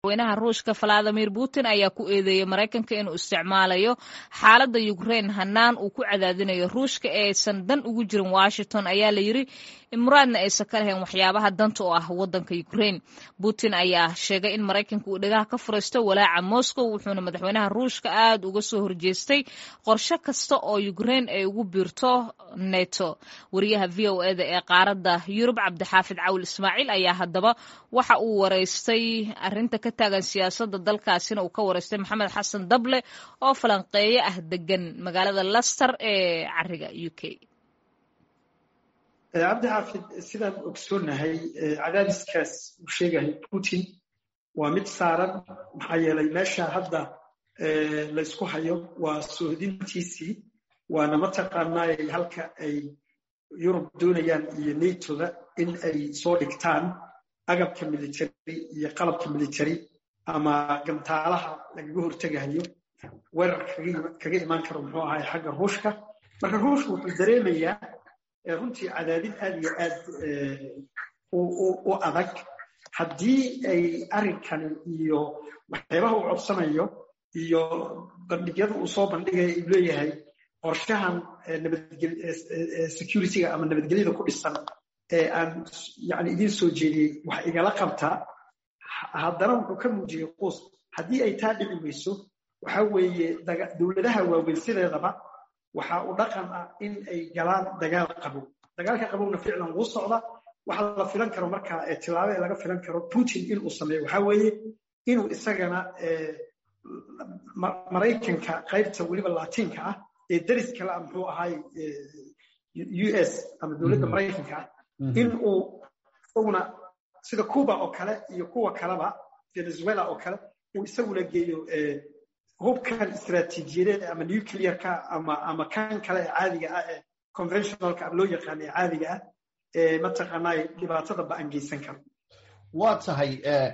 madaxweynaha ruushka valadimir putin ayaa ku eedeeyey maraykanka inuu isticmaalayo xaaladda ukrein hanaan uu ku cadaadinayo ruushka ee aysan dan ugu jirin washington ayaa la yiri muraadna aysan ka lahayn waxyaabaha danta oo ah wadanka ukrein putin ayaa sheegay in maraykanka uu dhagaha ka furaysto walaaca moscow wuxuuna madaxweynaha ruushka aad uga soo horjeestay qorshe kasta oo ukrein ay ugu biirto neto wariyaha v o eda ee qaaradda yurub cabdixaafid cawil ismaaciil ayaa haddaba waxa uu wareystay arinta ka taagan siyaasadda dalkaasina uu ka wareystay maxamed xasan dable oo falanqeeye ah degan magaalada laster ee cariga u k cabdixaafid sidaan ogsoonahay cadaadiskaas uu sheegahay putin waa mid saaran maxaa yeelay meesha hadda laysku hayo waa soohdintiisii waana mataqaanaa halka ay yurub doonayaan iyo natoda in ay soo dhigtaan agabka military iyo qalabka military ama gantaalaha lagaga hortegayo weerar kaga imaan karo muxuu ahay xagga ruushka marka ruushka wuxuu dareemayaa runtii cadaadin aad iyo aad u adag haddii ay arrinkani iyo waxyaabaha uu codsanayo iyo bandhigyada uu soo bandhigaya uu leeyahay qorshahan securityga ama nabadgelyada ku dhisan ee aan yani idiin soo jeediyey wax igala qabtaa haddana wuxuu ka muujiyey quus haddii ay taa dhici weyso waxa weeye dowladaha waaweyn sideedaba waxa uu dhaqan ah in ay galaan dagaal qabow dagaalka qabowna ficlan wuu socda waxa la filan karo markaa tilaabo ee laga filan karo putin inuu sameeyo waxa weeye inuu isagana maraykanka qaybta weliba latiinka ah ee deris kale ah muxuu ahay u s ama dowladda maraykanka ah in uu isaguna sida cuba oo kale iyo kuwa kaleba venezuela oo kale uu isaguna geeyo hubkan istaraatiijiyadeed ama nuclearka ama ama kan kale ee caadiga ah ee conventionalka ama loo yaqaana ee caadiga ah ee mataqaanaa dhibaatada ba-an geysan karo waa tahay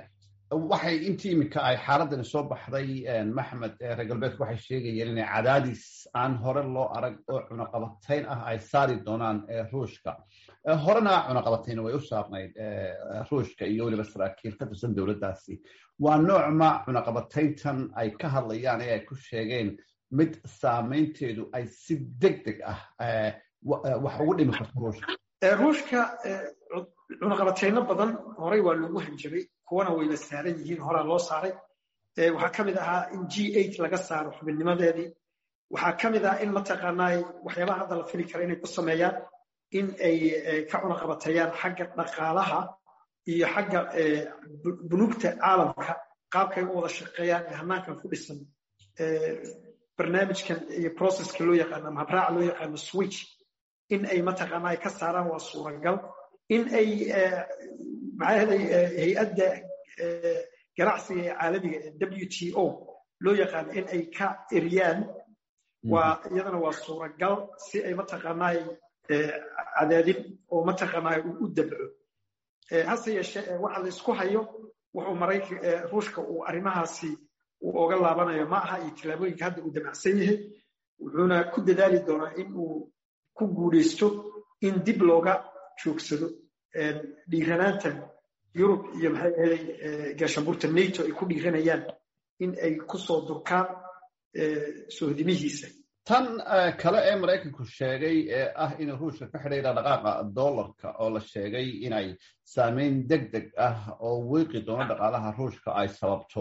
waxay intii iminka ay xaaladani soo baxday maxmed reer galbeedku waxay sheegayeen inay cadaadis aan hore loo arag oo cunaqabatayn ah ay saari doonaan ruushka horena cunaqabatayna way u saarnayd ruushka iyo weliba saraakiil ka tirsan dowladdaasi waa noocma cunaqabatayntan ay ka hadlayaan ee ay ku sheegeen mid saamaynteedu ay si deg deg ah wax ugu dhimi karto ruushka ruushka cunaqabatayno badan horey waa loogu hanjabay kuwana wayna saaran yihiin horaa loo saaray waxaa ka mid ahaa in g eight laga saaro xubinnimadeedii waxaa ka mid ah in mataqaanaa waxyaabaha hadda la fili kara inay ku sameeyaan in ay ka cunaqabatayaan xagga dhaqaalaha iyo xagga bunuugta caalamka qaabkay u wada shaqeeyaan ee hanaankan ku dhisan barnaamijkan iyo processka loo yaqaano ama habraaca loo yaqaano switch in ay mataqaanaa ay ka saaraan waa suuragal in ay maxaahaday hay-adda ganacsiga ee caalamiga ee w t o loo yaqaano in ay ka eriyaan waa iyadana waa suuragal si ay mataqaanaa cadaadin oo mataqaanaa u dabco hase yeeshee waxa la isku hayo wuxuu maraykan ruushka uu arrimahaasi uu oga laabanayo ma aha iyo tillaabooyinka hadda uu damacsan yahay wuxuuna ku dadaali doonaa in uu ku guulaysto in dib looga joogsado dhiiranaantan yurub iyo maxay ahaday gaashaanbuurta nato ay ku dhiiranayaan in ay kusoo durkaan sohdimihiisa tan kale ee maraykanku sheegay ee ah inuu ruushka ka xidhay dhaqdhaqaaqa dollarka oo la sheegay inay saameyn deg deg ah oo wiiqi doono dhaqaalaha ruushka ay sababto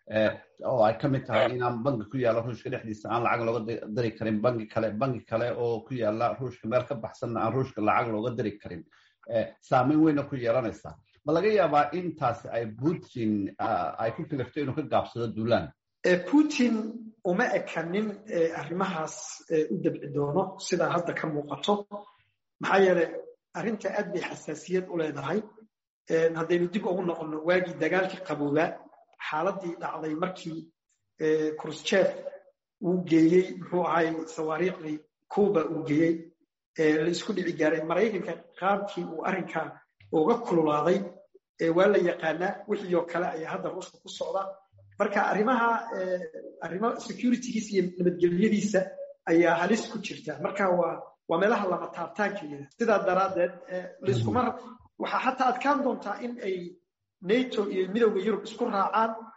oo ay ka mid tahay inaan bangi ku yaalla ruushka dhexdiisa aan lacag looga dari karin bangi kale bangi kale oo ku yaalla ruushka meel ka baxsanna aan ruushka lacag looga dari karin saameyn weyna ku yeelanaysaa ma laga yaabaa intaasi ay putin ay ku kalifto inuu ka gaabsado duulaan putin uma ekanin arrimahaas u dabci doono sidaa hadda ka muuqato maxaa yeelay arrinta aad bay xasaasiyad u leedahay haddaynu dib ugu noqonno waagii dagaalkii qaboobaa xaaladii dhacday markii krusjef uu geeyey muxuu ahay sawaariikhdii cuba uu geeyey la isku dhici gaaray maraykanka qaabkii uu arrinkaa uga kululaaday waa la yaqaanaa wixii oo kale ayaa hadda ruushka ku socda marka arrimaha arrimo securitygiisa iyo nabadgelyadiisa ayaa halis ku jirta marka waa waa meelaha lama taabtaankeeda sidaa daraaddeed laiskuma waxaa xataa adkaan doontaa in ay nato iyo midowda yurub isku raacaan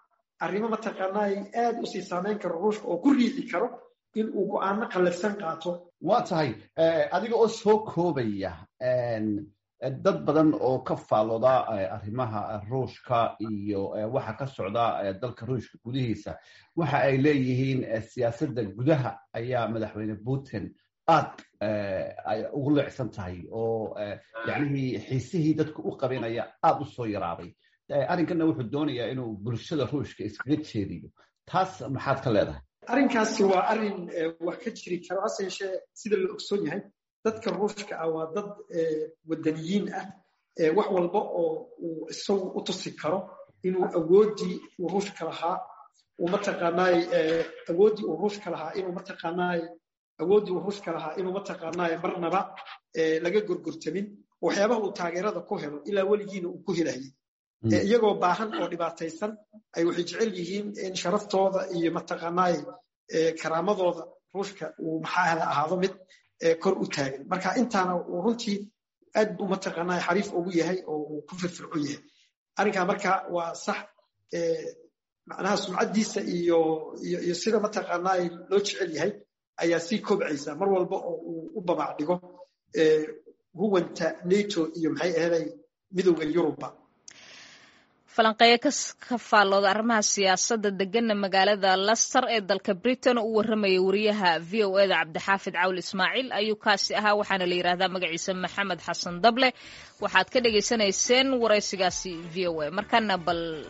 arrimo mataqaanaa aad u sii saameyn karo ruushka oo ku riixi karo in uu go-aano qallafsan qaato waa tahay adiga oo soo koobaya dad badan oo ka faalooda arrimaha ruushka iyo waxa ka socda dalka ruushka gudihiisa waxa ay leeyihiin siyaasadda gudaha ayaa madaxweyne putin aad ay ugu leecsan tahay oo yacnihii xiisihii dadka u qabanaya aad u soo yaraaday arrinkanna wuxuu doonayaa inuu bulshada ruushka iskaga jeediyo taas maxaad ka leedahay arrinkaasi waa arrin wax ka jiri karo hase yeeshee sida la ogsoon yahay dadka ruushka ah waa dad wadaniyiin ah wax walba oo uu isagu u tusi karo inuu awooddii uu ruushka lahaa uu mataqaanaay awooddii uu ruushka lahaa inuu mataqaanaay awooddii uu ruushka lahaa inuu mataqaanaay marnaba laga gorgortamin waxyaabaha uu taageerada ku helo ilaa weligiina uu ku helayay iyagoo baahan oo dhibaataysan ay waxay jecel yihiin in sharaftooda iyo mataqaanaay karaamadooda ruushka uu maxaa ahaado mid kor u taagan marka intaana uu runtii aad buu mataqaanaa xariif ugu yahay oo uu ku firfircoon yahay arrinkaa marka waa sax macnaha sumcaddiisa iyo iyo sida mataqaanaa loo jecel yahay ayaa sii kobcaysa mar walba oo uu u babac dhigo huwanta nato iyo maxay ahaday midowda yuruba falanqeeyo ka faallooda arrimaha siyaasadda deganna magaalada laster ee dalka britain oo u warramaya wariyaha v o eda cabdixaafid cawl ismaaciil ayuu kaasi ahaa waxaana la yidhaahdaa magaciisa maxamed xasan dable waxaad ka dhagaysanayseen waraysigaasi v o a markana bal